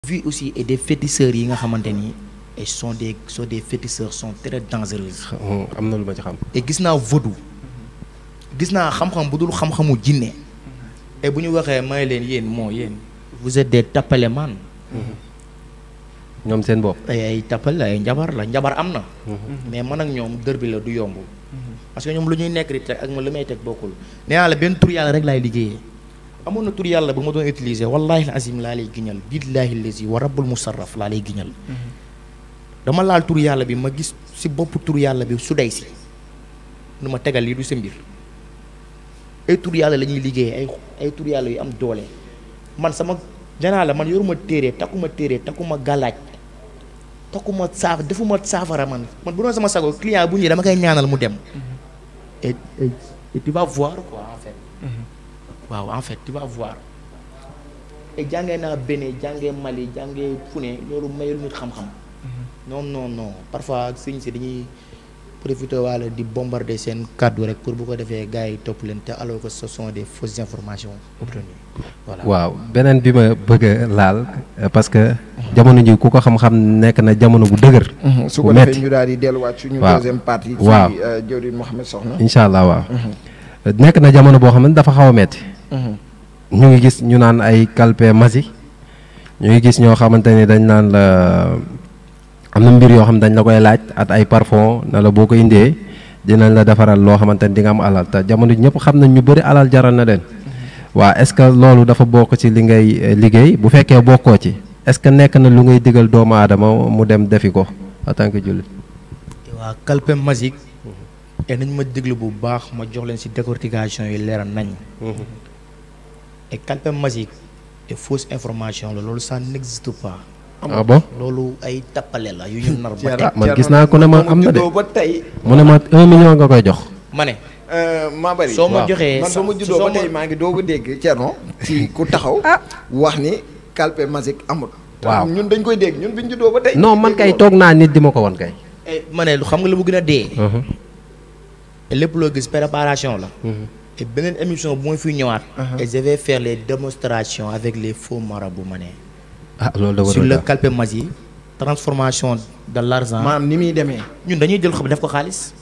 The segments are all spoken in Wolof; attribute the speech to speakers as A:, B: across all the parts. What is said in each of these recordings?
A: vu aussi et des féticheurs yi nga xamante ni et sont des sont des féticheurs sont très dangereuses
B: am na lu ma ci xam.
A: et gis naa vaudou gis naa xam-xam bu dul xam-xamu jinne et bu ñu waxee may leen yéen moo yéen vous êtes des tapale man
B: ñoom seen bopp.
A: ay ay tapal ay njabar la njabar am na mais man ak ñoom dër bi la du yomb parce que ñoom lu ñuy nekk di teg ak ma li may teg bokkul nee naa la benn tur yàlla rek laay liggéeyee amoon na tur yàlla bu ma doon utiliser wallahi azim laa lay giñal billahi lazi wa rabbul musarraf laa lay giñal dama laal tur yàlla bi ma gis si bopp tur yàlla bi su day si nu ma tegal lii du sa mbir ay tur yàlla la ñuy liggéeyee ay ay tur yàlla yu am doole man sama janaa la man yoruma téere takkuma téere takkuma gàllaaj takkuma saaf defuma saafara man man bu doon sama sago client bu ñëwee dama koy ñaanal mu dem et et et tu vas voir quoi en fait waaw en fait tu vas voir et jàngee naa Bénin jàngee Mali jàngee fu ne loolu mayul nit xam-xam non non non parfois sëñ si dañuy profité wala di bombarder seen kàddu rek pour bu ko defee gars yi topp leen te alors que ce sont des fausses informations obtenues voilà
B: waaw beneen bi ma bëgg a laal euh, parce que jamono ji ku ko xam-xam nekk na jamono bu dëgër.
C: su
B: bu
C: ko
B: metti.
C: defee ñu daal di delluwaat suñu
B: waaw.
C: deuxième partie.
B: waaw.
C: ci euh, Jawrin Mouhamed Soxna.
B: incha allah waaw. nekk na jamono boo xam ne dafa xaw a metti ñu ngi gis ñu naan ay calpe masi ñu ngi gis ñoo xamante ni dañ naan la am na mbir yoo xam ne dañ la koy laaj at ay parfum na la boo ko indee dinañ la defaral loo xamante ni di nga am alal te jamono ji ñëpp xam nañ ñu bëri alal jaral na leen waa est-ce que loolu dafa bokk ci li ngay eh, liggéey bu fekkee bokkoo ci est-ce que nekk na lu ngay digal doomu aadama mu dem defi ko en tant que jullit
A: waa calpe magique et nañ ma déglu bu baax ma jox leen ci décortication yi leeral nañ et calpe magique et fausse information la loolu ça n'existe pas
B: ah bon
A: loolu ay tappale la yu ñu nar ba
C: Thierno-
A: teg
B: ah, man
C: Thierno
B: gis naa ku ne ma
C: moom
B: am na de.
C: juddoo ba tey.
B: mu ne ma un million nga koy jox
A: ma ne
C: maa bari.
A: soo ma
B: waaw.
A: joxee
C: man ba ma juddoo
A: soo
C: ba
A: ma-
C: tey maa ngi doog a dégg Thierno. ci ku taxaw. wax ni calpe magique amul.
B: Waaw.
C: ñun dañ koy dégg ñun biñ juddoo ba tey.
B: non man kay toog naa nit di ma ko won kay
A: Eh, ma ne lu xam nga lu mu gën a dee et lépp loo gis préparation la et beneen émission bu ma fiy ñëwaat et je vais faire les démonstrations avec les faux marabouts ma ne
B: ah loolu da
A: sur
B: war
A: le
B: a
A: calpe magique transformation de l'argent
C: maanaam ni muy demee.
A: ñun dañuy jël xam def ko xaalis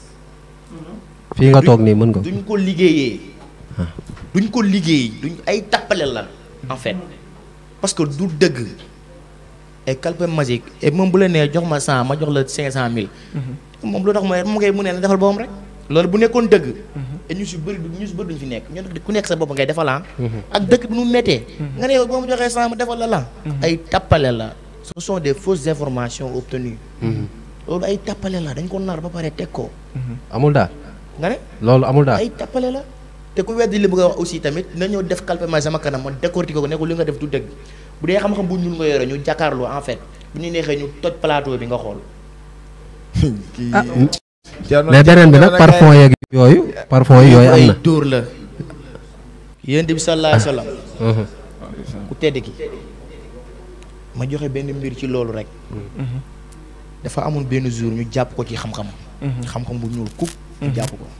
B: fii nga toog nii mën nga
A: duñ ko liggéeyee duñ ko liggéey duñ ay tappale la en fait parce que du dëgg et calpe magique et moom bu la nee jox ma cent ma jox la cinq cent mille moom lu tax mooy mu ngay mu ne la defal boppam rek loolu bu nekkoon dëgg et ñu si bëri du ñu si bëri duñ fi nekk ñun ku nekk sa bopp ngay defal ah ak dëkk bi nu mu méttee nga ne yow boo ma joxee cent ma defal la la ay tappale la ce sont des fausses informations obtenues loolu ay tappale la dañ ko nar ba pare teg ko
B: amul daal
A: nga ne
B: loolu amul daal
A: ay tappale la te ku weddi li bëgg a wax aussi tamit na ñëw def calpe ma sama kanam ma décortiquer ko ne ko li nga def du dëgg bu dee xam-xam bu ñuul nga yore ñu jàkkaarloo en fait bu ñu neexee ñu toj plateau bi nga xool
B: ah
C: Thierno-
B: mais beneen bi nag
C: Thierno
B: parfum yeeg yooyu parfum yi yooyu am
A: ay
B: na
A: dóor la yéen bi sallallahu alayhi wa sallam
B: Mhm.
A: ku tedd ki ma joxe benn mbir ci loolu rek dafa amoon benn jour ñu jàpp ko ci xam-xam xam-xam bu ñuul kuk ñu jàpp ko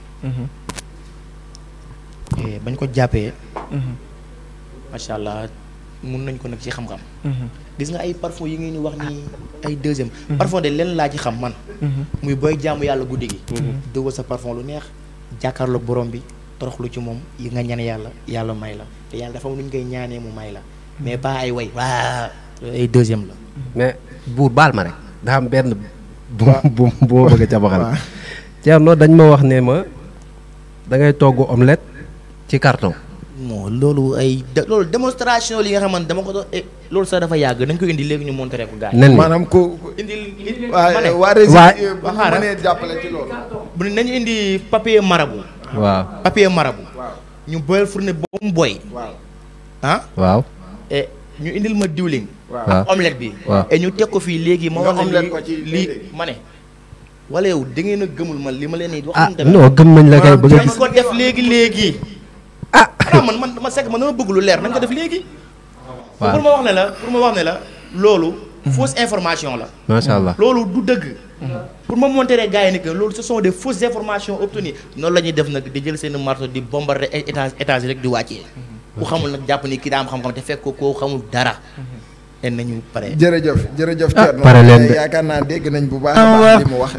A: Eh, bañ ko jàppee macha allah mun nañ ko nag ci xam-xam gis nga ay parfum yi ngeen di wax ni ay deuxième parfum de leen laa ci xam man muy booy jaamu yàlla guddi gi dëwal sa parfum lu neex jàkkaarloog borom bi toroxlu ci moom yi nga ñaan yàlla yàlla may la te yàlla dafa am lu ñu koy ñaanee mu may la mais pas ay way waa ay deuxième la
B: mais buur baal ma rek daa am benn bu bu bu ma bëgg a cabaxal Thierno dañ ma wax ne ma da ngay togg omelette ci carton
A: moo loolu ay de- loolu démonstration li nga xamante dama ko doon eh, loolu sax dafa yàgg dañ ko indi léegi ñu montré ko gars yi
B: nen ni
C: maanaam ku.
A: indil indi
C: waa
A: ma ne
C: waa Rési.
B: waa-
C: bu ñu
A: xaaral.
C: mënee jàppale ci loolu.
A: bu ne nañu indi papier marabu
B: waaw
A: papier marabu
C: waaw
A: ñu boyal fourne ba mu boy
C: waaw.
A: ah
B: waaw
A: et ñu indil ma diwlin
C: waaw.
B: waaw
A: omelette bi
B: waaw.
A: et ñu teg ko fii léegi ma
C: Nga
A: wax la
C: omelette
A: lii
C: ko ci
A: lii
C: léeg-léeg.
A: ma ne wala yow da ngeen a gëmul man li ma leen di wax
B: ah
A: mu demee.
B: non gëm nañ la kay bëgg a
A: nañ
B: gis
A: ko def léegi léegi
B: ah
A: xanaa man man ma sekk man dama bëgg lu leer nañ ko def léegi
B: waaw.
A: pour ma wax ne la pour ma wax ne la loolu fausse information la
B: macha allah
A: loolu du dëgg pour ma montrer gars yi ni que loolu ce sont des fausses informations obtenues noonu la ñuy def nag di jël seen marteau di bombarder ay étage étage rek di wàccee ku xamul nag jàpp ni kii daa am xam-xam te fekk ko koo xamul dara en nañu pare
C: jërëjëf jërëjëf Thierno
B: pare leen de.
C: yaakaar naa dégg nañ bu baax a baax li mu wax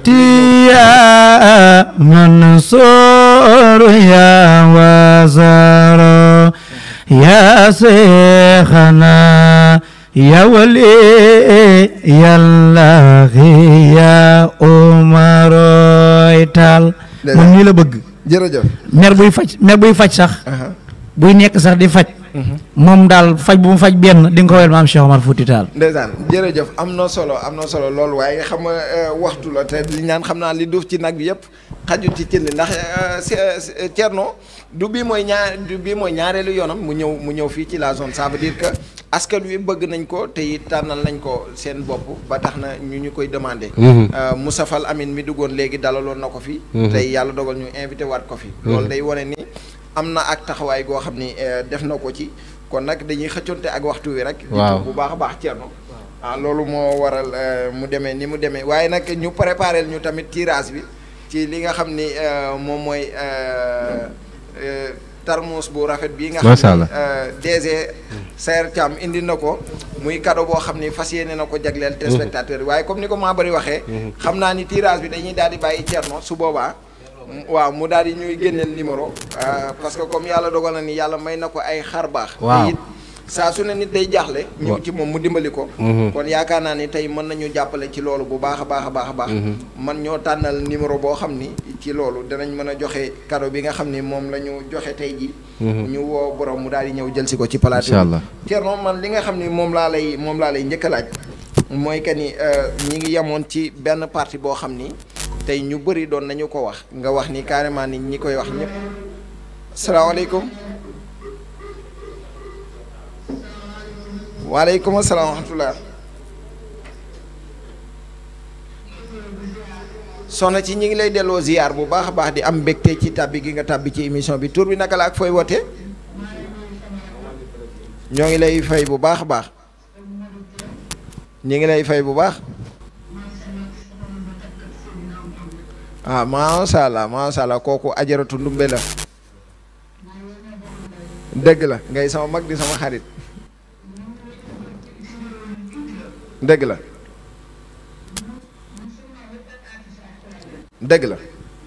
D: يا منصور يا وزر يا شيخنا يا ولي يا الله يا عمر taal moom nii la bëgg
C: jërëjëf
D: mer buy faj mer buy faj sax buy nekk sax di faj moom daal faj bu mu faj benn di nga ko wel maam Cheikh Omar Fouti Tall
C: ndeysaan jërëjëf am na solo am na solo loolu waaye xam nga euh, waxtu la te li ñaan xam naa li duuf ci nag bi yëpp xajut ci cin li ndax euh, si- euh, Thierno du bii mooy ñaar du bii mooy ñaareelu yoonam mu ñëw mu ñëw fii ci la zone ça veut dire que askan wi bëgg nañ ko te it tànnal nañ ko seen bopp ba tax na ñu ñu koy demandé.
B: Mhm.
C: Euh, Moussa Fall Amine mi duggoon léegi dalaloon na ko fi.
B: Mhm.
C: tey yàlla dogal ñu invité waat ko fi. loolu day wane ni am na ak taxawaay goo xam ni euh, def na ko ci kon nag dañuy xëccoonte ak waxtu wi rek. di
B: Waaw.
C: tuub bu baax a baax Thierno. ah loolu moo waral euh, mu demee ni mu demee waaye nag ñu préparé ñu tamit tirage bi ci li nga xam ni euh, moom mooy euh, euh, tarmus bu rafet bii nga
B: Macha
C: xam ni
B: Allah.
C: euh, DG Saer Thiam indi na ko muy cadeau boo xam ni fas yéene na ko jagleel téléspectateur yi waaye comme ni ko maa bëri waxee xam naa ni tirage bi dañuy daal di bàyyi Thierno su boobaa m- waaw mu daal di ñuy génneel numéro euh, parce que comme yàlla dogal na ni yàlla may na ko ay xar baax
B: Waaw.
C: te it saa su ne nit day jaaxle ñëw ci moom mu dimbali ko
B: Mhm.
C: kon yaakaar naa ni tey mën nañu jàppale ci loolu bu baax a baax a baax a baax man ñoo tànnal numéro boo xam ni ci loolu danañ mën a joxe cadeau bi nga xam ni moom la ñu joxe tey ji ñu woo borom mu daal di ñëw jël si ko ci plateau
B: Incha allah.
C: Thierno man li nga xam ni moom laa lay moom laa lay njëkk a laaj mooy que ni euh, ñi ngi yemoon ci benn partie boo xam ni tey ñu bëri doon nañu ko wax nga wax ni carrément ni ñi koy wax ñëpp salaamaaleykum waaleykum asalaam wa rahmatulah soxna ci ñi ngi lay delloo ziar bu baax a baax di am mbégte ci tàbbi gi nga tàbbi ci émission bi tur bi naka la ak fooy wootee ñoo ngi lay fay bu baax a baax ñi ngi lay fay bu baax ah macha allah macha allah kooku ajaratu ndumbe la dëgg la ngay sama mag di sama xarit dëgg la dëgg la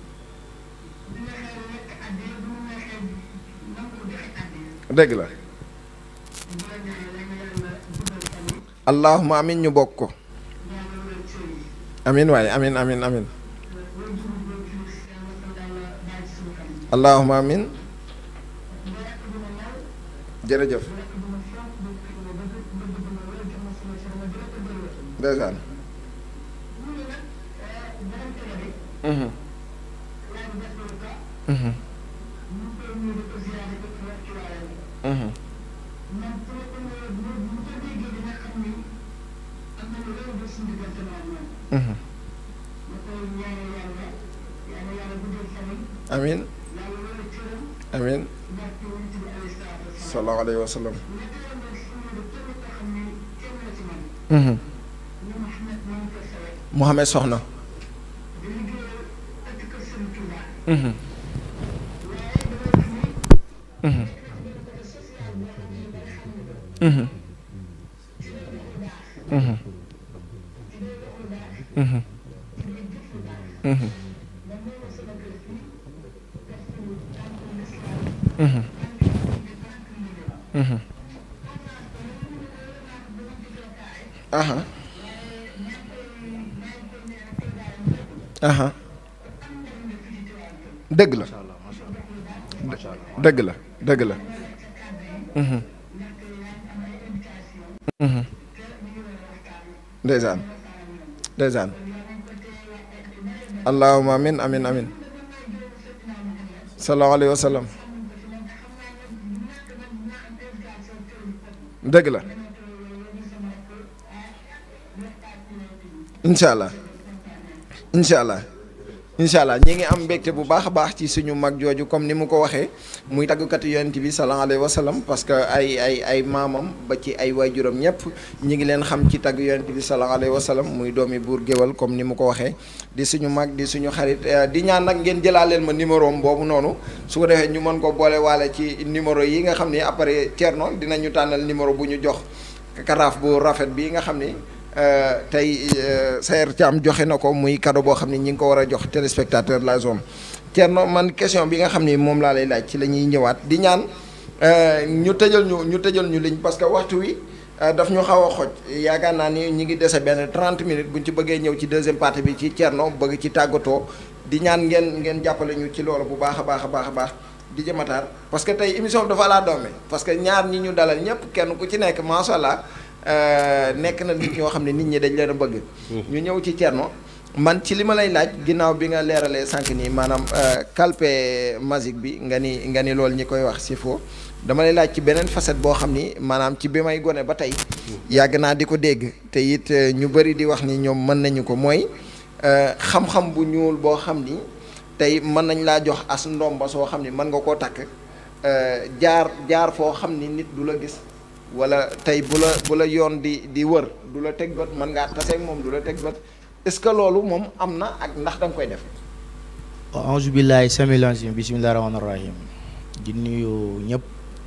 C: dëgg la allahuma amin ñu bokk ko amin waaye amin amin amin allahuma amin jërëjëf ndeysaan Mhm. Mhm. Mhm. Mhm. amin amin sallallahu alayhi wa sallam Mhm. Mohamed Soxna Mhm. Mhm. Mhm. Mhm. Mhm. Mhm. Mhm. Mhm. aha aha dëgg la dëgg la dëgg la Mhm. Mhm. ndeysaan ndeysaan allahumma amin amin amin sallallahu alayhi wa sallam dëgg la incha allah incha allah incha allah ñi ngi am mbégte bu baax a baax ci suñu mag jooju comme ni mu ko waxee muy tàggkatu yonent bi sallallahu alayhi wa sallam parce que ay ay ay maamam ba ci ay waajuram ñëpp ñi ngi leen xam ci tagg yonent bi sallallahu alayhi wa sallam muy doomi buur géwal comme ni mu ko waxee di suñu mag di suñu xarit eh, di ñaan nag ngeen jëlaaleel ma numéro am boobu noonu su ko defee ñu mën ko boole waale ci numéro yi nga xam ni après Thierno dinañu tànnal numéro bu ñu jox karaaf bu rafet bi nga xam ni euh, tey euh, Sayer Thiam joxe na ko muy cadeau boo xam ni ñi ngi ko war a jox téléspectateur de la zone Thierno man question bi nga xam ni moom laa lay laaj ci la ñuy ñëwaat di ñaan euh, ñu tëjal ñu ñu tëjal ñu liñ parce que waxtu wi euh, daf ñu xaw a xoj yaakaar naa ni ñi ngi dese benn 30 minutes buñ ci bëggee ñëw ci deuxième partie bi ci Thierno bëgg ci tàggatoo di ñaan ngeen ngeen jàppale ñu ci loolu bu baax a baax a baax a baax di jëmataar parce que tey émission bi dafa laa doome parce que ñaar ñi ñu dalal ñëpp kenn ku ci nekk macha allah euh, nekk na nit ñoo xam ne nit ñi dañ leen a bëgg. ñu ñëw ci Thierno man ci li ma lay laaj ginnaaw bi nga leeralee sànq nii maanaam euh, calpe magique bi nga ni nga ni loolu ñi koy wax si faux dama lay laaj ci beneen facette boo xam ni maanaam ci bi may gone ba tey yàgg naa di ko dégg te it euh, ñu bëri di wax ni ñoom mën nañu ko mooy euh, xam-xam bu ñuul boo xam ni tey mën nañ laa jox as ndomba soo xam ni mën nga koo takk euh, jaar jaar foo xam ni nit du la gis wala tey bu la bu la yoon di di wër du la teg bët mën ngaa taseeg moom du la teg bët est-ce que loolu moom am na ak ndax da nga koy def.
A: auzu billahi samil alim bismillahi rahmaani rahim di nuyu ñëpp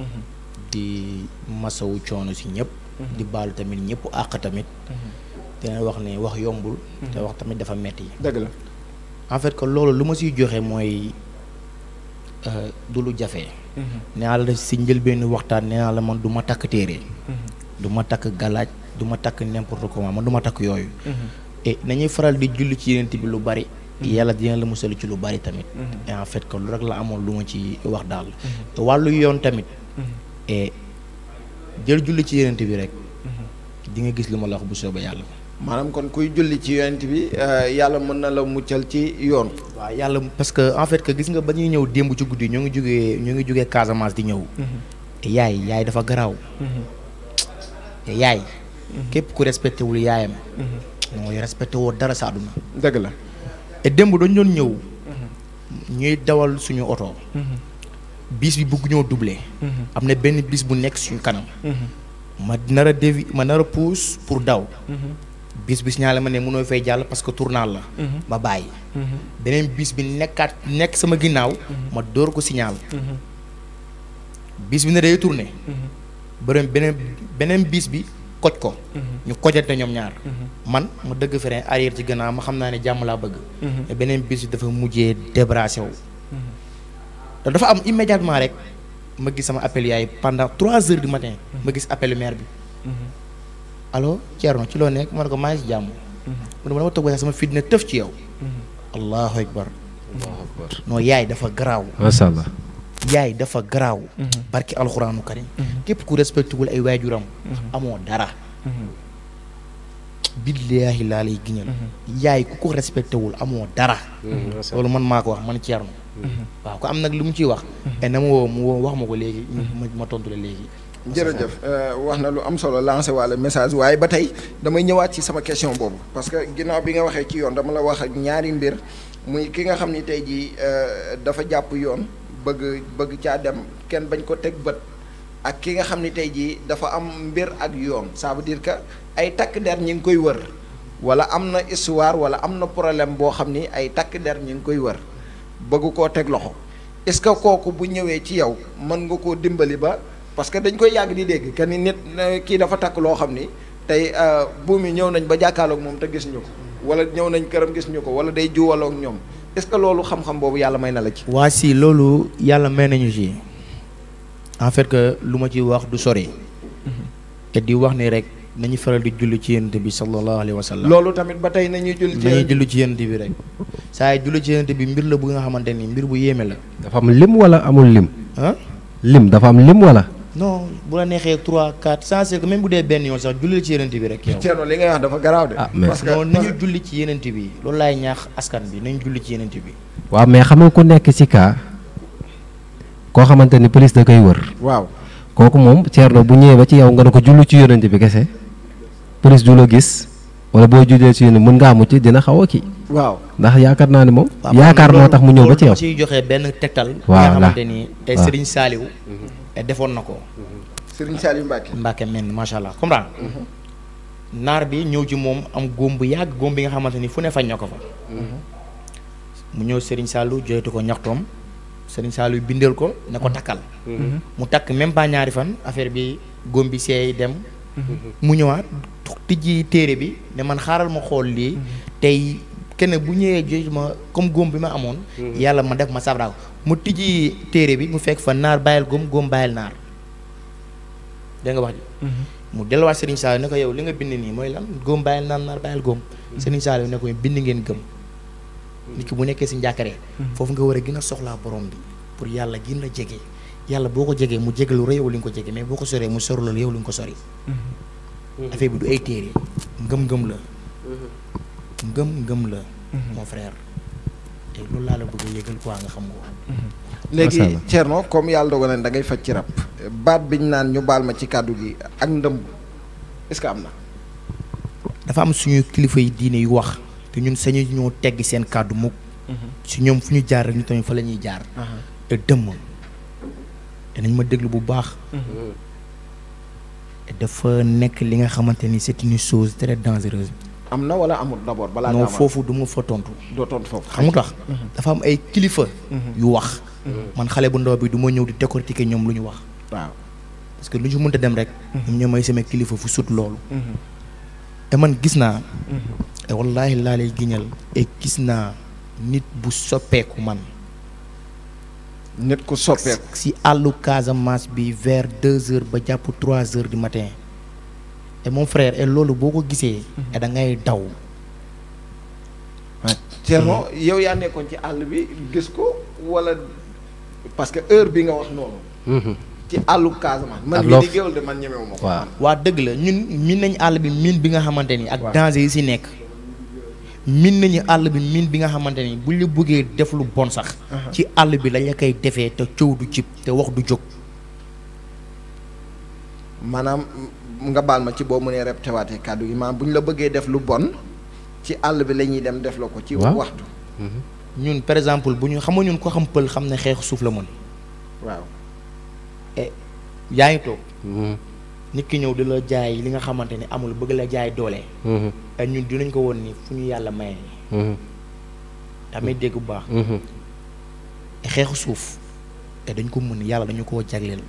A: di masawu coono si ñëpp di baalu tamit ñëpp àq tamit dina wax ne wax yombul te wax tamit dafa metti
C: dëgg la.
A: en fait que loolu lu ma siy joxe mooy euh, du lu jafe nee naa la si njëlbéenu waxtaan nee naa la man du ma takk téere du ma takk galaaj du ma takk n'importe comment man du ma takk yooyu et nañuy faral di julli ci yeneen bi lu bari yàlla dina la musal ci lu bari tamit et en fait que lu rek la amoon lu ma ci wax daal te wàllu yoon tamit et jël julli ci yeneen bi rek di nga gis li ma la wax bu soobee yàlla
C: maanaam kon kuy julli ci yonent bi euh, yàlla mën na la muccal ci yoon.
A: waaw yàlla parce que en fait que gis nga ba ñuy ñëw démb ci guddi ñoo ngi jógee ñoo ngi jógee Casamance di ñëw te yaay yaay dafa garaaw te yaay képp ku respecté wul yaayam mooy respecté woo dara sa àdduna
C: dëgg la.
A: et démb dañu doon ñëw ñuy dawal suñu oto bis bi bëgg ñoo doublé am na benn bis bu nekk suñu kanam ma nar a dévi ma nar a pousse pour daw bis bi signalé ma ne mënoo fay jàll parce que tournal la ma bàyyi beneen bis bi nekkaat nekk sama ginnaaw ma door ko signal bis bi ne day tourné beneen beneen beneen bis bi koj ko ñu kojante ñoom ñaar man ma dëgg frein arrière ci gannaaw ma xam naa ne jàmm laa bëgg mais beneen bis bi dafa mujjee débrassé wu te dafa am immédiatement rek ma gis sama appel yaay pendant trois heures du matin ma gis appel maire bi allo Thierno ci loo nekk ma ne ko maa ngi si jàmm mu ne ma dama toog ba sama fit ne tëf ci yow allahu akbar non yaay dafa garaaw
B: macha allah
A: yaay dafa garaaw barki alxuraanu karim képp ku respecté wul ay waajuram amoo dara billaahi laa lay giñal yaay ku ko respecté wul amoo dara loolu man maa ko wax man Thierno waaw ko am nag lu mu ciy wax et na ma woo mu woo wax ma ko léegi ma ma tontu la léegi
C: jërëjëf wax na lu am solo lancé walla message waaye ba tey damay ñëwaat ci sama question boobu parce que ginnaaw bi nga waxee ci yoon dama la wax ak ñaari mbir muy ki nga xam ni tey jii dafa jàpp yoon bëgg bëgg caa dem kenn bañ ko teg bët ak ki nga xam ni tey jii dafa am mbir ak yoon ça veut dire que ay takk der ñi ngi koy wër walla am na histoire walla am na problème boo xam ni ay takk der ñi ngi koy wër bëgg koo teg loxo est-ce que kooku bu ñëwee ci yow mën nga koo dimbali ba parce que dañ koy yàgg di dégg que ni nit kii dafa takk loo xam ni tey buum yi ñëw nañ ba jàkkaarloog moom te gis ñu ko walla ñëw nañ këram gis ñu ko walla day juwaloog ñoom est-ce que loolu xam-xam boobu yàlla may na la ci.
A: waa si loolu yàlla may nañu ci en fait que lu ma ci wax du sori te di wax ni rek nañu faral di julli ci yonent bi sallallahu alayhi wa sallam
C: loolu tamit ba tey nañuy julli ci
A: nañuy julli ci yonent bi rek saa yi julli ci yonent bi mbir la bu nga xamante ni mbir bu yéeme la
B: dafa am lim wala amul lim
A: ah
B: lim dafa am lim wala
A: non bu la neexee 3 4 sans c'est que même bu dee benn yoon sax julli ci yonent bi rek yow
C: Thierno li ngay wax dafa garaaw de.
B: Ah, mais-
C: parce que
A: non nañu julli ci yonent bi loolu laay ñaax askan bi nañu julli ci yonent bi
B: waaw mais xam nga ku nekk ci cas koo xamante ni police da koy wër
C: waaw
B: kooku moom Thierno bu ñëwee ba ci yow nga ne ko jullu ci yonent bi kese police du la gis wala boo jullee ci yonent mën ngaa mucc dina xaw a kii
C: waaw
B: ndax yaakaar naa ne moom
A: waaw
B: yaakaar moo
A: loolu-
B: tax mu ñëw ba ci yow
A: loolu dama ciy joxe benn tegtal bi
B: Voilà.
A: nga xamante ni te
B: Waaw.
A: Serigne Saliou te defoon na ko
C: Serigne Saliou Mbacke.
A: Mbacke men macha allah comprendre naar bi ñëw ci moom am góom bu yàgg góom bi nga xamante ni fu ne fañ na ko fa mu ñëw Serigne Saliou joytu ko ñaxtoom Serigne Saliou bindal ko ne ko takkal mu takk même pas ñaari fan affaire bi góom bi seey dem mu ñëwaat tijji téere bi ne man xaaral ma xool lii tey kenn bu ñëwee jox ma comme góom bi ma amoon yàlla ma def ma sabraaw mu tijji téere bi mu fekk fa naar bàyyil góom góom bàyyil naar dégg nga wax ji mu delluwaat Serigne Saliou ne ko yow li nga bind nii mooy lan góom bàyyil naar naar bàyyil góom Serigne Saliou ne ko bind ngeen gëm nit ki bu nekkee si njàkkare foofu nga war a gën a soxlaa borom bi pour yàlla gën la jege yàlla boo ko jegee mu jege lu rëy yow li nga ko jege mais boo ko soree mu sori loolu yow li nga ko sori affaire bi du ay téere ngëm-ngëm la ngëm-ngëm la mon frère te loolu laa la bëgg a yëgal quoi nga xam ko
C: léegi
B: Macha Allah.
C: Thierno comme yàlla dogal na da ngay faj ci rab baat biñ naan ñu baal ma ci kàddu gi ak ndëmb est-ce que am na
A: dafa am suñu kilifa yi diine yu wax te ñun sañu ñoo teggi seen kàddu mukk si ñoom fu ñu jaar rek ñu tamit fa la ñuy jaar te dëmm danañ ma déglu bu baax dafa nekk li nga xamante ni c'est une chose très dangereuse
C: am na wala amul d'abord balaa
A: non
C: ngaa
A: foofu du ma fa tontu
C: doo tontu foofu
A: xam nga tax dafa am ay kilifa yu wax man xale bu ndaw bi du ma ñëw di décortiquer ñoom lu ñu wax
C: waaw
A: parce que lu ñu mënta dem rek ñoom ñoo may sama kilifa fu sut loolu te man gis naa te wallaahi laa lay giñal et gis naa nit bu soppeeku man
C: nit ku soppeeku
A: si àllu Casamance bi vers deux heures ba jàpp trois heures du matin et mon frère et loolu boo ko gisee et da ngay daw
C: Thierno yow yaa nekkoon ci àll bi gis ko wala parce que heure bi nga wax noonu ci àllu Casamance man
B: Ak
C: mii
B: loo
C: di géwal de man ñemewu ma ko
B: waaw
A: waa dëgg la ñun miin nañu àll bi miin bi nga xamante ni ak
C: Waaw.
A: danger yi si nekk miin nañu àll bi miin bi nga xamante ni buñ la bëggee def lu bon sax ci àll bi lañ la koy defee te coow du jib te wax du jóg
C: maanaam m- nga baal ma ci boo mënee répété waatee kàddu gi maanaam bu ñu la bëggee def lu bon ci àll bi la ñuy dem def la ko ci
B: Waaw.
C: waxtu
A: ñun par exemple bu ñu xam nga ñun ko xam pël xam ne xeexu suuf la mën
C: waaw
A: e yaa ngi toog nit ki ñëw di la jaay li nga xamante ni amul bëgg la jaay doole et ñun dinañ ko woon ni fu ñu yàlla maye damay dégg bu baax et xeexu suuf te dañ ko mën yàlla dañu koo jagleel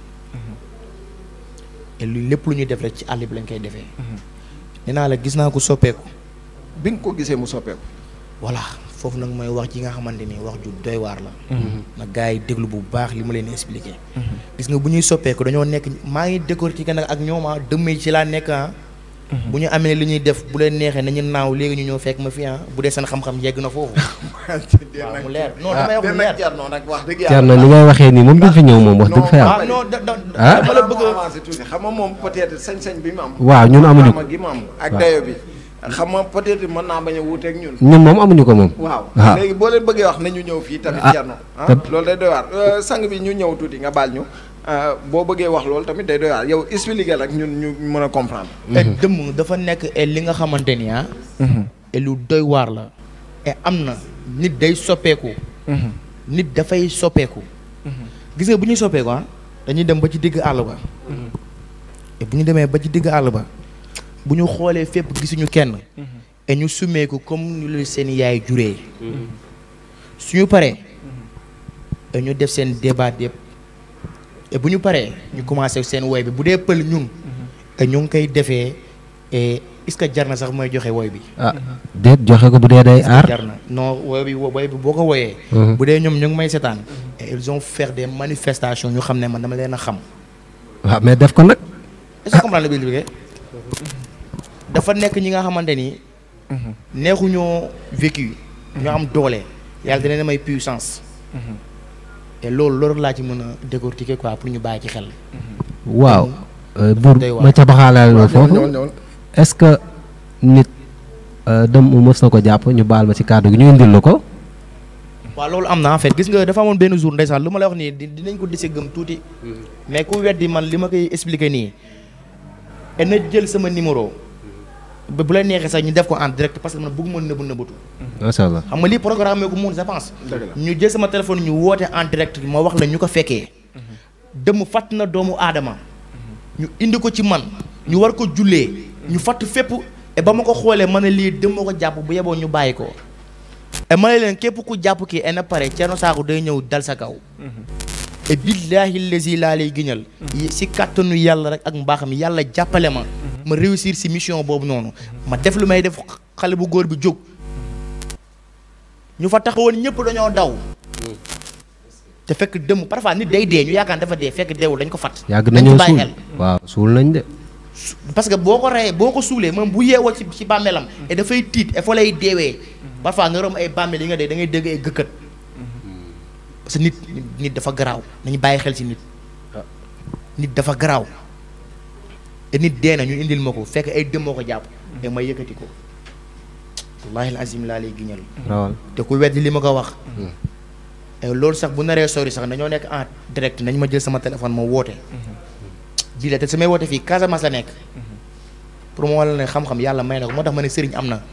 A: et lu lépp lu ñuy def rek ci àll bi lañ koy defee nee naa la gis naa ko soppeeku
C: bi nga ko gisee mu soppeeku
A: voilà foofu nag mooy wax ji nga xamante ni wax ju doy waar la na gars yi déglu bu baax li ma leen expliqué gis nga bu ñuy soppeeku dañoo nekk maa ngi décortiquer nag ak ñoom ah dëmm yi ci laa nekk ah bu ñu amee li ñuy def bu leen neexee nañu naaw léegi ñu ñëw fekk ma fi ah bu dee seen xam-xam yegg na foofu waaw mu leer non damay wax mu leer
C: Thierno nag wax dëgg
B: Thierno ni ngay waxee nii moom duñ fi ñëw moom wax dëgg fa yàlla
A: waaw non da da
B: Ah.
A: dama la bëgg a
C: avancé tuuti xam nga moom peut-être sañ-sañ bi mu am
B: waaw ñun amuñu ko
C: gi mu am ak
B: waaw.
C: dayo bi xam nga peut-être mën naa bañ a wuuteeg ñun
B: ñun moom amuñu ko moom
C: waaw
B: waaw.
C: léegi boo leen bëggee wax nañu ñëw fii tamit
B: Ah,
C: Thierno ah
B: te-
C: loolu day doy waar Euh, sang bi ñu ñëw tuuti nga baal ñu euh, boo bëggee wax loolu tamit day doy waar yow expliquer rek ñun ñu mën a comprendre
A: et dëmm dafa nekk et li nga xamante ni ah et lu doy waar la et am na nit day soppeeku nit dafay soppeeku gis nga bu ñuy soppeeku ah dañuy dem ba ci digg àll ba et bu ñu demee ba ci digg àll ba bu ñu xoolee fépp gisuñu kenn et ñu summeeku comme ni lu seen yaay juree suñu paree et ñu def seen débat yëpp et bu ñu paree ñu commencé seen woy bi bu dee pël ñun et ñu ngi koy defee et est-ce que jar na sax mooy joxe woy bi
B: ah déet joxe ko bu dee day aar
A: jar na non woy bi woy bi boo ko woyee
B: Mhm.
A: bu dee ñoom ñu ngi may setaan et ils ont fait des manifestations ñu xam ne man dama leen a xam
B: waaw mais def ko nag
A: est-ce que comprendre la bi liggéey dafa nekk ñi nga xamante ni neexuñoo vécu ñoo am doole yàlla dina may puissance et loolu loolu laa ci mën a décortiquer quoi pour ñu bàyyi ci xel
B: waaw euh, buur
A: doy waar.
B: ma ca baxaalaale loolu
C: ñëwal
B: foofu
C: ñëwal ñëwal
B: est-ce que nit euh, dem mu mës na ko jàpp ñu baal ma ci kàddu gi ñu indil la ko
A: waaw loolu am na en fait gis nga dafa amoon benn jour ndeysaan lu ma lay wax nii di dinañ ko dese gëm tuuti mais ku weddi man li ma koy expliquer nii et na jël sama numéro ba bu la neexee sax ñu def ko en direct parce que man bëgguma nëbbu nëbbatu
B: macha allah
A: xam nga lii programme ko mun je pense
C: dëgg la
A: ñu jël sama téléphone ñu woote en direct ma wax la ñu ko fekkee dëmm fàtt na doomu aadama ñu indi ko ci man ñu war ko jullee ñu fàtt fépp et ba ma ko xoolee ma ne lii dëmm ko jàpp bu yeboo ñu bàyyi ko et ma ne leen képp ku jàpp kii et na pare Thierno Sakho day ñëw dal sa kaw et billaahi lazi laa lay giñal si kàttanu yàlla rek ak mbaaxam yàlla jàppale ma ma réussir si mission boobu noonu ma def lu may def xale bu góor bi jóg ñu fa taxawoon ñëpp dañoo daw te fekk dëmm parfois nit day dee ñu yaakaar dafa dee fekk deewul dañ ko fat
B: yàgg
A: dañ
B: nañoo
A: ko bàyyi
B: suul
A: xel.
B: waaw suul nañ de
A: parce que boo ko reyee boo ko suulee moom bu yeewoo ci ci bàmmeelam et dafay tiit et fa lay deewee parfois nga rom ay bàmmeel yi nga dee da ngay dégg ay gëkkët parce que nit nit dafa garaaw nañu bàyyi xel ci nit nit dafa garaaw te nit dee na ñu indil ma ko fekk ay dëmmoo ko jàpp te ma yëkkati ko wallahi azim laa lay giñal
B: rawal
A: te ku weddi li ma ko wax et loolu sax bu naree sori sax dañoo nekk en direct nañ ma jël sama téléphone ma woote bii la te samay woote fii Casamance la nekk pour mu wala ne xam-xam yàlla may na ko moo tax ma ne sëriñ am na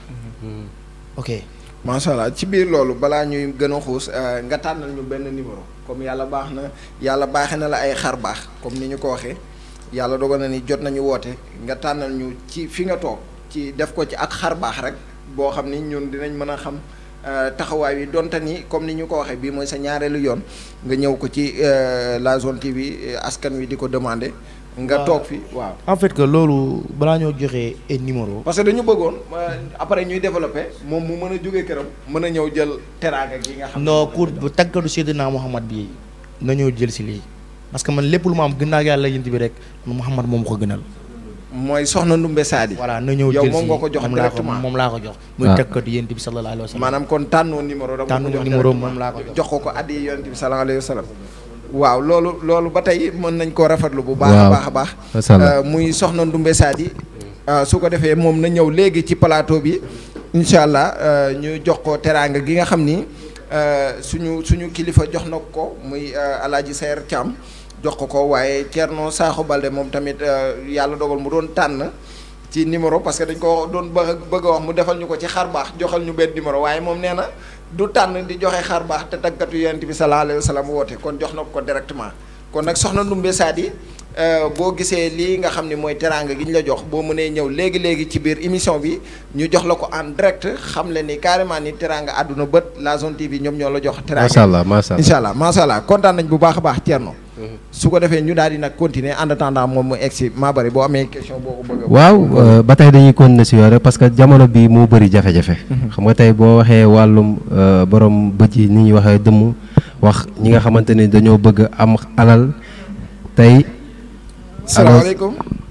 A: ok
C: macha allah ci biir loolu balaa ñuy gën a xuus euh, nga tànnal ñu benn numéro comme yàlla baax na yàlla baaxee na la ay xar baax comme ni ñu ko waxee yàlla dogal na ni jot nañu woote nga tànnal ñu ci fi nga toog ci def ko ci ak xar baax rek boo xam ni ñun dinañ mën a xam euh, taxawaay wi donte ni comme ni ñu ko waxee bii mooy sa ñaareelu yoon nga ñëw ko ci euh, la zone TV euh, askan wi di ko demandé. nga
A: Waaw.
C: toog fi waaw.
A: en fait que loolu balaa ñoo joxee ay numéro
C: parce que dañu bëggoon euh, après ñuy développé moom mu mën a jóge këram mën a ñëw jël teraanga gi nga xam ne
A: non pour bu tàggatu Seydina Muhammad bi na ñëw jël si lii parce que man lépp lu ma am gën naa yàlla yënt bi rek man Muhammad moom ko gënal
C: mooy soxna Ndumbe Saadi
A: voilà na ñëw
C: Yow
A: jël
C: moom
A: si
C: nga ko jox
A: moom laa ko
C: directement.
A: moom laa ko jox muy
B: waaw.
A: tàggatu yënt bi sallallahu alayhi wa sallam
C: maanaam kon tànnoo numéro dama
A: Tànnoo
C: ko jox
A: numéro
C: directement.
A: moom laa ko jox.
C: jox ko ko addi yonent bi sallallahu alayhi wa sallam waaw loolu loolu ba tey mën nañ koo rafetlu bu baax a
B: Waaw.
C: baax a baax
B: Masha Allah.
C: Euh, muy soxna Ndumbe Saadi euh, su ko defee moom na ñëw léegi ci plateau bi incha allah euh, ñu jox ko teraanga gi nga xam ni euh, suñu suñu kilifa jox na ko muy euh, alaaji Seer Thiam jox ko ko waaye Thierno Sakho Balde moom tamit euh, yàlla dogal mu doon tànn ci numéro parce que dañ ko doon bëgg bëgg a wax mu defal ñu ko ci xar baax joxal ñu benn numéro waaye moom nee na du tànn di joxe xar baax te tàggatu yonent bi sallallahu alayhi wa sallam woote kon jox na ko directement kon nag soxna Ndumbe Saadi euh, boo gisee lii nga xam ne mooy teraanga gi ñu la jox boo mënee ñëw léegi léegi ci biir émission bi ñu jox la ko en direct xam le ni carrément ni teraanga àdduna bët la zone TV ñoom ñoo la jox. teraanga
B: macha allah macha allah
C: incha allah macha allah kontaan nañ bu baax a baax Thierno. su ko defee ñu daal di nag continuer en attendant moom mu egg si maa bëri boo amee question boo ko bëgg a.
B: waaw euh, ba tey dañuy continuer si yore parce que jamono bi moo bëri jafe-jafe xam nga tey boo waxee wàllum euh, borom bët yi ni ñuy waxee dëmm wax ñi nga xamante ni dañoo bëgg am alal tey
C: salaamaaleykum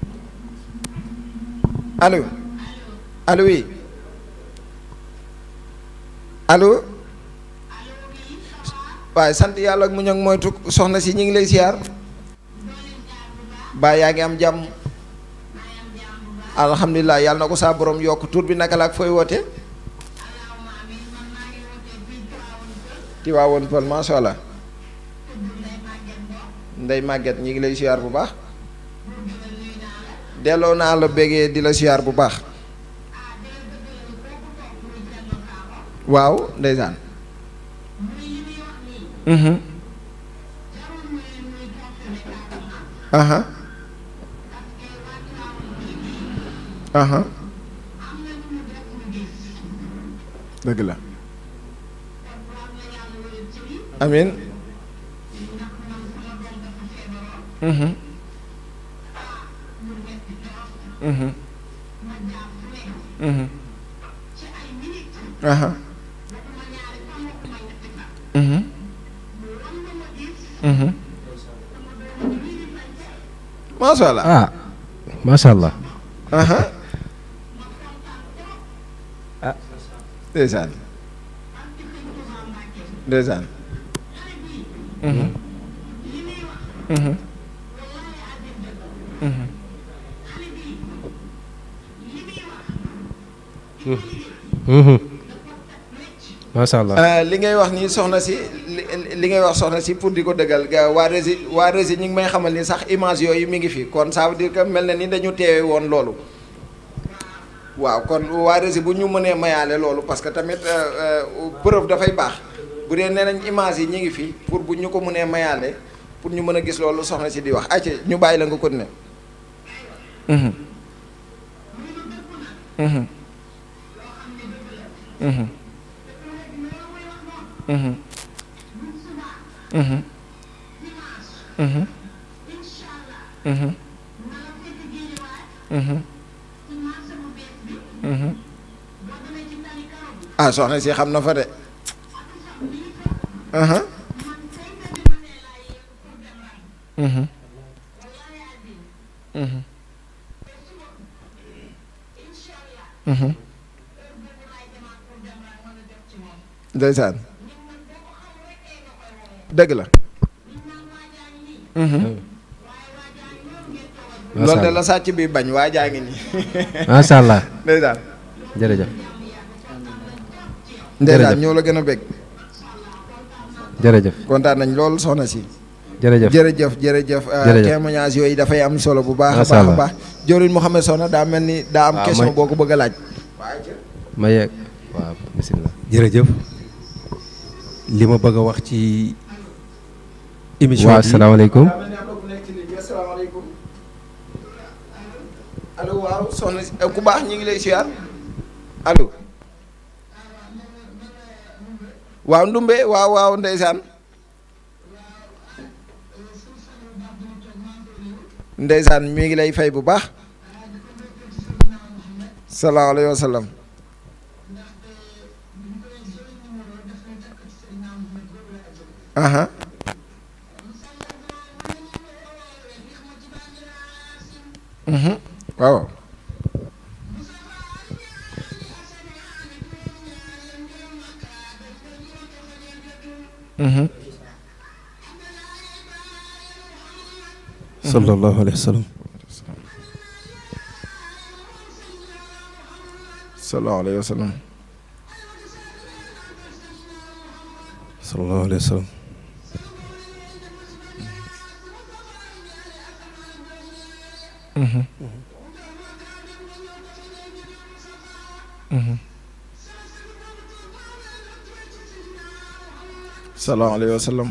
C: allo allo oui allo waaye sant yàlla ak muñ ak moytu soxna si ñu ngi lay siyaar baa yaa ngi am jàmm alhamdulilah yàlla na ko saa borom yokk tur bi naka la ak fooy woote Tiwaawoon Pël macha allah ndey màgget ñi ngi lay siyaar bu baax delloo naa la bégee di la siyaar bu baax waaw ndeysaan mhm aha aha dëgg la amin mhm mhm mhm aha mhm mhm macha allah
B: ah macha allah
C: aha ndeysaan ndeysaan mhm mhm mhm
B: Mhm. macha allah
C: Euh, li ngay wax ni soxna si li li ngay wax soxna si pour di ko dëggal ga waa Rési waa Rési ñu ngi may xamal ni sax image yooyu mi ngi fi kon ça veut dire que mel na ni dañu teewe woon loolu waaw kon waa Rési bu ñu mënee mayaale loolu parce que tamit euh, euh, preuve dafay baax bu dee nee nañ image yi ñu ngi fi pour bu ñu ko mënee mayaale pour ñu mën a gis loolu soxna si di wax ayca ñu bàyyi la nga ko ne. Mhm. Mhm. Mhm. Mhm. Mhm. Mhm. Mhm. Mhm. ah soxna si xam na fa de aha Mhm. Mhm. Mhm. ndeysaan dëgg la loolu de la sàcc bi bañ waa jaa ngi nii
B: macha allah
C: ndeysaan
B: jërëjëf
C: ndeysaan ñoo la gën a bég
B: jërëjëf
C: kontaan nañ lool soxna si
B: jërëjëf
C: jërëjëf jërëjëf
B: Jërëjëf.
C: témoignage yooyu dafay am solo bu baax a
B: Masha
C: baax a
B: Allah.
C: baax Joriñ Mouhamed Soxna daa mel ni daa am
B: Waaw,
C: question
B: may-
C: boo ko bëgg a laaj
B: ma yeeg waaw bisimilah
E: jërëjëf li ma bëgg a wax ci émission
B: waaw
E: bi
B: asalaamaaleykum
C: asalaamaaleykum allo waaw soxna si ku baax ñi ngi lay siyaar allo waaw ndumbe waaw waaw ndeysaan ndeysaan mi ngi lay fay bu baax salaamu alayhi wa sallam aha mhm waaw mhm
E: sallallahu alayhi wa sallam
C: salaamu alayhi wa sallam
E: sallallahu alayhi wa sallam
C: salaamu alayhi wa sallam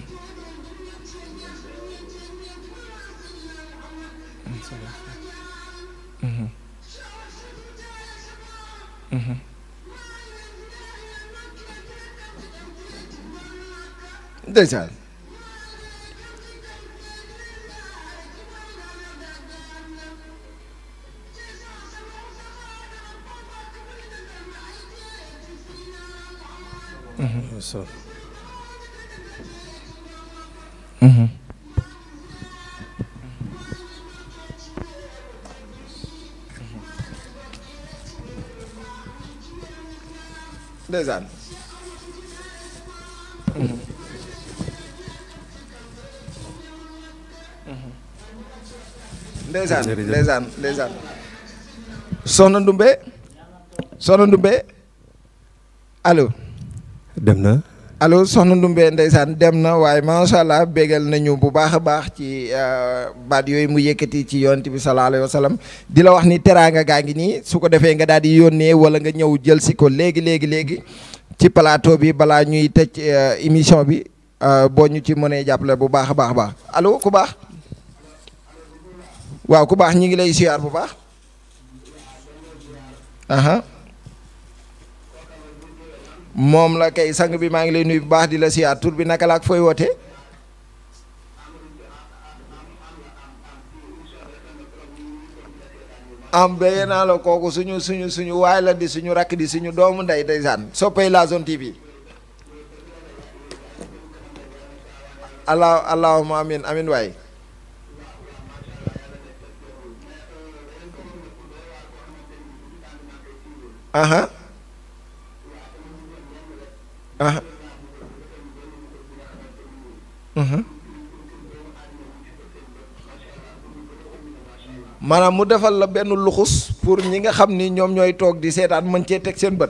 C: ndeysaan ndeysaan ndeysaan
E: Jërëjëf.
C: ndeysaan ndeysaan soxna Ndumbe soxna Ndumbe allo
E: dem na
C: allo soxna Ndumbe ndeysaan dem na waaye macha allah bégal nañu bu baax a baax ci euh, baat yooyu mu yëkkati ci yonent bi sallallahu alayhi wa sallam di la wax ni teraanga gaa ngi nii su ko defee nga daal di yónnee wala nga ñëw jël si ko léegi léegi léegi ci plateau bi balaa ñuy tëj euh, émission bi euh, boo ñu ci mënee jàppale bu baax a baax a baax allo ku baax waaw ku baax ñi ngi lay siyaar bu baax aha moom la kay sang bi maa ngi lay nuyu bu baax di la siyaar tur bi naka la ak fooy woote am béye naa la kooku suñu suñu suñu waay la di suñu rakk di suñu doomu ndey ndeysaan soppay la zone TV allah allahumma amin amin waay aha aha mhm maanaam mu defal la benn luxus pour ñi nga xam ni ñoom ñooy toog di seetaan mën cee teg seen bët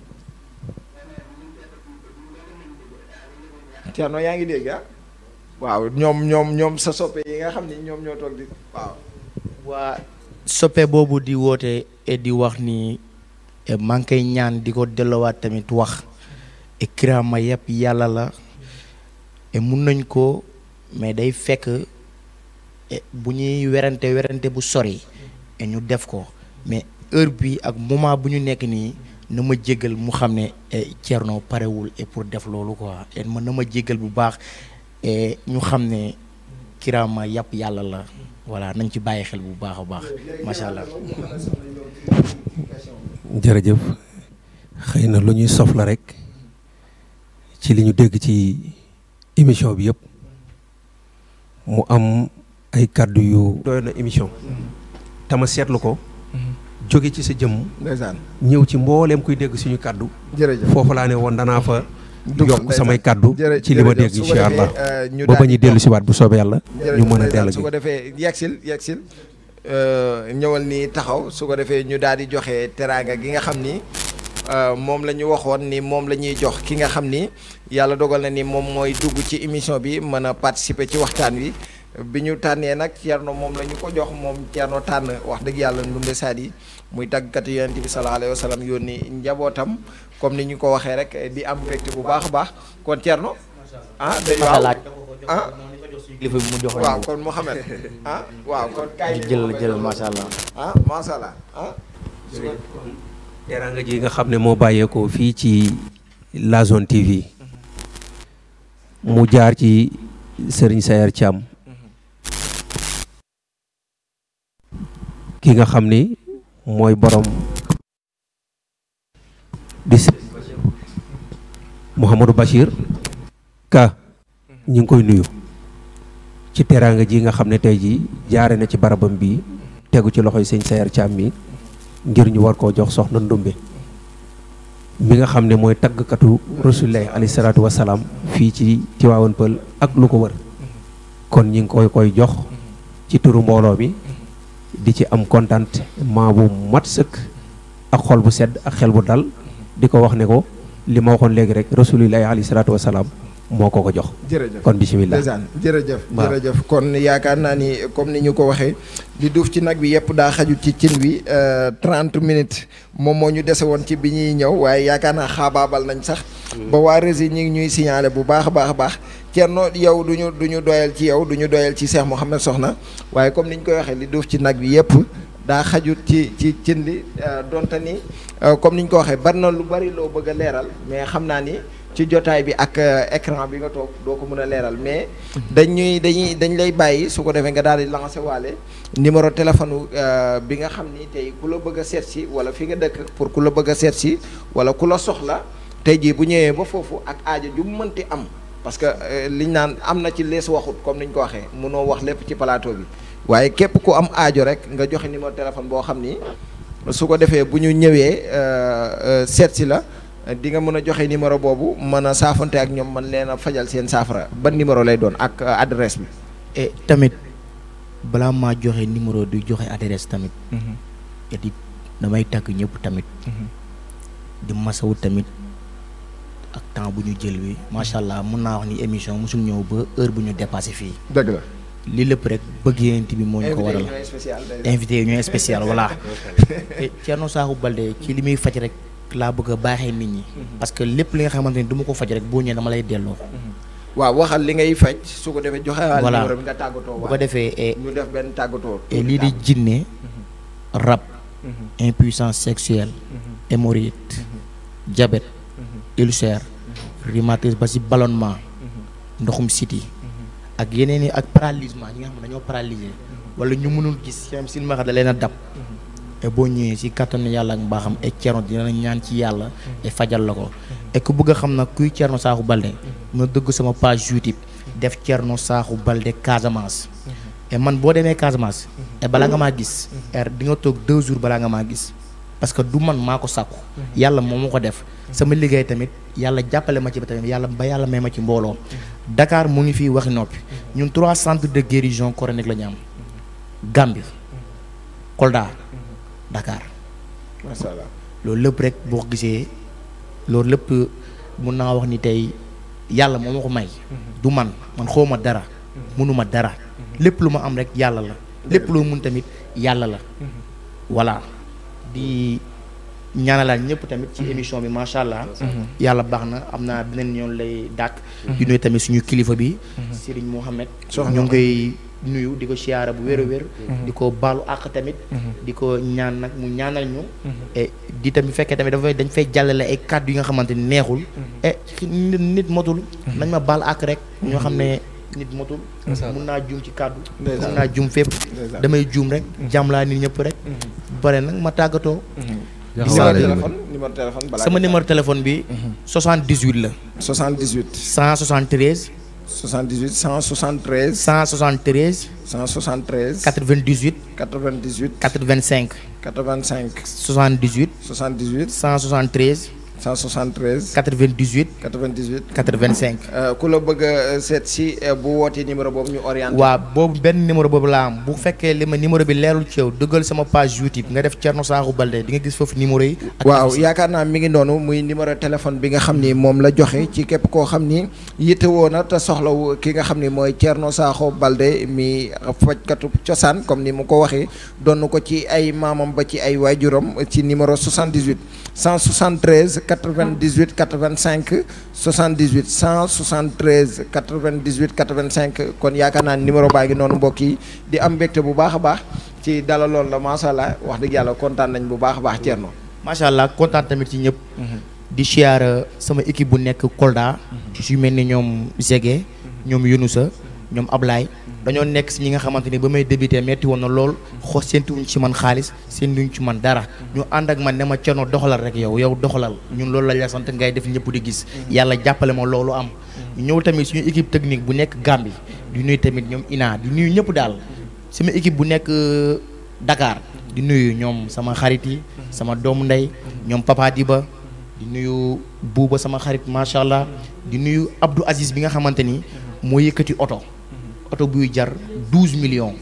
C: Thierno yaa ngi dégg ah waaw ñoom ñoom ñoom sa soppe yi nga xam ni ñoom ñoo toog di waaw
A: waa soppe boobu di woote et di wax ni eh, maa ngi koy ñaan di ko dellowaat tamit wax et kiraama yëpp yàlla la et mun nañ ko mais day fekk eh, bu ñuy werante werante bu sori et ñu def ko mais heure bi ak moment bu ñu nekk nii na ma jéggal mu xam ne eh, Thierno parewul et pour def loolu quoi et man na ma jéggal bu baax et ñu xam ne kiraama yàpp yàlla la voilà nañ ci bàyyi xel bu baax a baax macha allah.
E: jërëjëf xëy na lu ñuy sof la rek ci li ñu dégg ci émission bi yëpp mu am ay kàddu yu doy na émission tama seetlu ko jóge ci sa jëmm
C: ndeysaan
E: ñëw ci mbooleem kuy dégg suñu kàddu
C: jërëjëf
E: foofu laa ne woon danaa fa
C: Dugg,
E: yokk
C: ndeysaan.
E: samay kàddu
C: Jërë-
E: ci li ma
C: jërëjëf.
E: dégg
C: Su ko
E: incha
C: defee,
E: allah
C: euh, ñu
E: ba
C: daal
E: ba
C: di
E: ñu dellu si waat bu soobee yàlla ñu mën a dellu
C: su
E: gi
C: ko defee yegsil yegsil euh, ñëwal nii taxaw su ko defee ñu daal di joxe teraanga gi nga xam ni euh, moom la ñu waxoon ni moom la ñuy jox ki nga xam ni yàlla dogal na ni moom mooy dugg ci émission bi mën a participer ci waxtaan wi bi ñu tànnee nag Thierno moom la ñu ko jox moom Thierno tànn wax dëgg yàlla Ndoumbé Sady muy tàggatu yonent bi sallallahu alayhi wa sallam yónni njabootam comme ni ñu ko waxee rek di am mbégte bu baax a baax kon Thierno ah day
A: Masa
C: waaw
A: laaj
C: ah
A: kilifa bi mu jox
C: waaw kon Mouhamed ah waaw kon kaay
A: jël jël macha allah
C: ah macha allah ah.
E: teraanga ji nga xam ne moo bàyyeekoo fii ci La Zone TV mu jaar ci Serigne Sayer Thiam ki nga xam ni mooy borom di s Mouhamadou Bachir ka ñi ngi koy nuyu ci teraanga ji nga xam ne tey ji jaare na ci barabam bi tegu ci loxoy sëñ Sayer Thiam mi ngir ñu war koo jox soxna Ndumbe mi nga xam ne mooy taggkatu rasulillahi alayhi salaatu wasalaam fii ci Tiwaawan Pël ak lu ko wër kon ñi ngi koy koy jox ci turu mbooloo mi di ci am contentement bu mat sëkk ak xol bu sedd ak xel bu dal di ko wax ne ko li ma waxoon léegi rek rasulillahi alayhi salaatu wasalaam moo ko ko jox
C: jërëjëf
E: kon bisimilah
C: ndeysaan jërëjëf
E: Waaw.
C: jërëjëf kon yaakaar naa ni comme ni ñu ko waxee li duuf ci nag bi yëpp daa xaju ci cin wi euh, 30 minutes moom moo ñu dese woon ci bi ñuy ñëw waaye yaakaar naa xaabaabal nañ sax ba waa Rési ñi ngi ñuy signalé bu baax a baax a baax Thierno yow du ñu du ñu doyal ci yow du ñu doyal ci Cheikh Mouhamed Soxna waaye comme ni ñu koy waxee li duuf ci nag bi yëpp daa xajut ci ci cin li euh, donte ni euh, comme ni ñu ko waxee bari na lu bari loo bëgg a leeral mais xam naa ni ci jotaay bi ak euh, écran bi nga toog doo ko mën a leeral mais dañuy dañuy dañ lay bàyyi su ko defee nga daal di lancé waale numéro téléphone euh, bi nga xam ni tey ku la bëgg a seet si wala fi nga dëkk pour ku la bëgg a seet si wala ku la soxla tey jii bu ñëwee ba foofu ak aajo ju mu mënti am parce que euh, liñ naan am na ci lees waxut comme niñ ko waxee mënoo wax lépp ci plateau bi waaye képp ku am aajo rek nga joxe numéro téléphone boo xam ni su ko defee bu ñu ñëwee euh, euh, seet si la di nga mën a joxe numéro boobu mën a saafante ak ñoom man leen a fajal seen saafara ban numéro lay doon ak euh, adresse bi.
A: et tamit balaa maa joxe numéro du joxe adresse tamit et di damay tàgg ñëpp tamit di masawu tamit ak temps bu ñu jël wi macha allah mun naa wax ni émission mosul ñëw ba heure bu ñu dépassé fii
C: dëgg la.
A: li lépp rek bëgg yéent bi moo ñu ko waral
C: spécial
A: invité yi ñooy spécial voilà et Thierno Sakho Balde ci li muy faj rek laa bëgg a baaxee nit ñi parce que lépp li nga xamante ni du ma ko faj rek boo ñëwee dama lay delloo
C: waaw waxal li ngay faj su ko defee joxe waale
A: Voilà.
C: numéro bi nga tàggatoo
A: bu ko defee et
C: ñu def benn tàggatoo.
A: et lii di jinne rab impuissance sexuelle hémorroïde diabète ulcère rhumatisme ba ci ballonnement ndoxum siti ak yeneen i ak paralysement ñi nga xam ne dañoo paralysé wala ñu mënul gis xem silmaxa da leen a dab et boo ñëwee ci kattanu yàlla ak mbaaxam et Thierno dina la ñaan ci yàlla et fajal la ko et ku bëgg a xam nag kuy Thierno Sakho Balde nga dëgg sama page YouTube def Thierno Sakho Balde Casamance et man boo demee Casamance et balaa nga maa gis er di nga toog deux jours balaa nga maa gis parce que du man maa ko sàkku yàlla moo ma ko def sama liggéey tamit yàlla jàppale ma ci ba tamit yàlla ba yàlla may ma ci mbooloo Dakar mu ngi fii waxi noppi ñun trois centres de guérison coranique la ñu am Gambie Kolda Dakar
C: macha allah.
A: loolu lépp rek boo ko gisee loolu lépp mun naa wax ni tey yàlla moo ma ko may du man man xawma dara mënuma dara lépp lu ma am rek yàlla la lépp loo mun tamit yàlla la voilà di ñaanalaat ñëpp tamit ci émission bi macha allah yàlla baax na am naa beneen yoon lay dàkk di nuyu tamit suñu kilifa bi Serigne Mohamed
C: Soxna
A: ñu ngi koy nuyu di ko siyaara bu wér a wér di ko baalu àq tamit di ko ñaan nag mu ñaanal ñu et di tamit fekkee tamit dafay dañ fay jàllale ay kàddu yi nga xamante ni neexul et nit nit motul nañ ma baal àq rek ñoo xam ne nit motul mun naa juum ci kàddu
C: Ndeysaan.
A: mun naa juum fépp
C: Ndeysaan.
A: damay juum rek jàmm laa nit ñëpp rek bare nag ma tàggatoo
B: jox
C: numéro
B: waale
C: téléphone numéro téléphone balaa
A: sama numéro téléphone bi 78 la
C: 78
A: 173
C: 78 173
A: 173
C: 173
A: 98
C: 98
A: 85
C: 85
A: 78
C: 78
A: 173
C: 173
A: 98
C: 98
A: 85
C: Euh, ku la bëgg a seet si euh, bu wootee numéro boobu ñu orienté.
A: waaw boobu benn numéro boobu laa am bu fekkee li ma numéro bi leerul ci yow dëggal sama page YouTube nga def Thierno Sakho Balde di nga gis foofu numéro yi. ak
C: waaw
A: affiche
C: yaakaar naa mi ngi noonu muy numéro téléphone bi nga xam ni moom la joxe ci képp koo xam ni yittewoo na te soxlawu ki nga xam ni mooy Thierno Sakho Balde mi fajkatu cosaan comme ni mu ko waxee doon ko ci ay maamam ba ci ay waajuram ci numéro 78 173 98 85 78 173 98 85 kon yaakaar naa numéro baa ngi noonu mbokk yi di am mbégte bu baax a baax ci dalaloon la macha allah wax dëgg yàlla kontaan nañ bu baax a baax Thierno.
A: macha allah kontaan tamit ci ñëpp. di siyaar sama équipe bu nekk Kolda. su mel ni ñoom Zege. ñoom Yunusa ñoom Ablaye. dañoo nekk si ñi nga xamante ni ba may débuté metti woon na lool xos séentuwuñ ci man xaalis séentuwuñ ci man dara ñu ànd ak man ne ma Thierno doxalal rek yow yow doxalal ñun loolu la la sant ngay def ñëpp di gis. yàlla jàppale ma loolu am. ñu ñëw tamit suñu équipe technique bu nekk Gambie di nuyu tamit ñoom Ina di nuyu ñëpp daal sama équipe bu nekk euh, Dakar di nuyu ñoom sama xarit yi sama doomu ndey ñoom Papa Diba di nuyu Buuba sama xarit macha allah di nuyu Abdou Aziz bi nga xamante ni moo yëkkati oto oto buy jar douze millions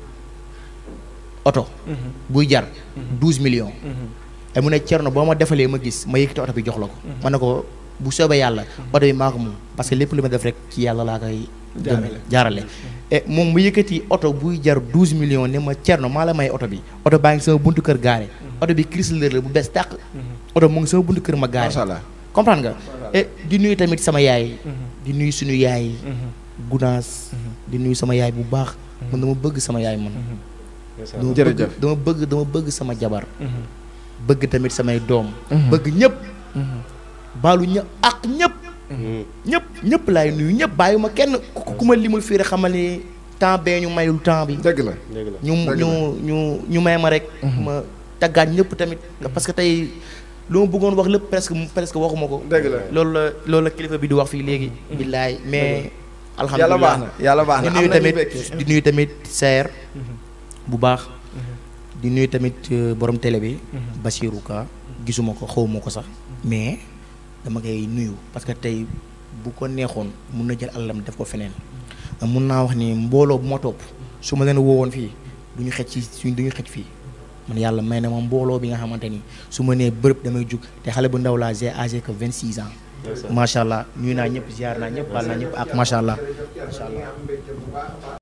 A: oto buy jar douze millions ay mu ne Thierno boo ma defalee ma gis ma yëkkati oto bi jox la ko ma ne ko bu soobee yàlla oto bi maa ko moom parce que lépp lu ma def rek ci yàlla laa koy
C: Jaarale.
A: jaarale e moom mu yëkkati oto buy jar douze millions ne ma Thierno maa la may oto bi oto baa ngi sama buntu kër gaare oto bi Chrysler la bu bees tàq oto mu ngi sama buntu kër ma gaare
C: macha allah
A: comprendre nga et di nuyu tamit sama yaay di nuyu suñu yaay yi gunaas di nuyu sama yaay bu baax man dama bëgg sama yaay man dama bëgg
C: Jërëjëf.
A: dama bëgg dama bëgg sama jabar bëgg tamit samay doom bëgg ñëpp baalu ñëpp ak ñëpp ñëpp ñëpp laay nuyu ñëpp bàyyi ma kenn ku ku ma limul fii rek xamal ni temps bee ñu mayul temps bi
C: dëgg la.
A: ñu
C: Dëgg
A: ñu ñu ñu may ma rek ma taggaat ñëpp tamit parce que tey lu ma bëggoon wax lépp presque presque waxuma ko
C: dëgg la.
A: loolu la loolu la kilifa bi di wax fii léegi billaay mais
C: yàlla baax na yàlla baax na
A: di
C: am
A: nuyu
C: nañu
A: tamit
C: mbégte.
A: di nuyu tamit seer bu baax di nuyu tamit euh, borom télé bi Basirou Ka gisuma ko xawma ko sax mais dama koy nuyu parce que tey bu ko neexoon mun na jël alalam def ko feneen mun naa wax ni mbooloo bu ma topp su ma leen woowoon fii du ñu xëcc ci suñ du ñu xëcc fii man yàlla may na ma mbooloo bi nga xamante ni su ma nee bërëb damay jug te xale bu ndaw laa j'ai âgé que 26 ans macha allah nuyu naa ñëpp ziar naa ñëpp baal naa ñëpp ak macha allah macha allah